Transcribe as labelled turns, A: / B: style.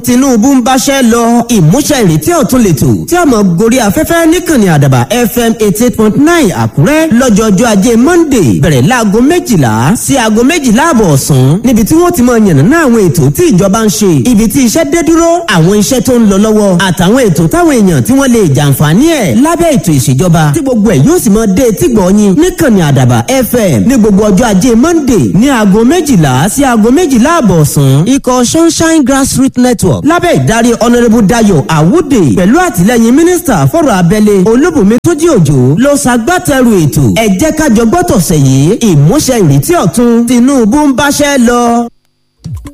A: tinubu ń báṣẹ́ lọ ìmúṣẹ ìrètí ọ̀tun lẹ́tọ̀ tí a mọ̀ gorí afẹ́fẹ́ níkànnì àdàbà fm eighty eight point nine àkúrẹ́ lọ́jọ́jọ́ ajé monday bẹ̀rẹ̀ láago méjìlá sí aago méjìlá àbọ̀ ọ̀sán níbi tí wọ́n ti mọ yànnàná àwọn ètò tí ìjọba ń ṣe ibi tí iṣẹ́ dé dúró àwọn iṣẹ́ tó ń lọ lọ́wọ́ àtàwọn ètò táwọn èèyàn tí wọ́n lè jàǹfààní ẹ̀ lábẹ́ ètò ìṣèjọba tí gbogbo ẹ̀ yóò sì mọ dé etí gbọ̀ọ́yìn níkànnì àdàbà fm ní gbogbo ọjọ́ ajé monday ní aago méjìlá sí aago méjìlá àbọ̀ ọ̀sán ikọ̀ sunshine grassroots network lábẹ́ ìdarí honourable dayo awude pẹ̀lú àtìlẹ́yìn mínísítà fọ̀rọ̀ abẹ́lé olúbùnmi tójí òjò ló ṣagbátẹrù ètò ẹ jẹ́ ká jọ gbọ́tọ̀sẹ̀ yìí ìmúṣẹ ìrètí ọ̀tun tinubu ń báṣẹ́ lọ.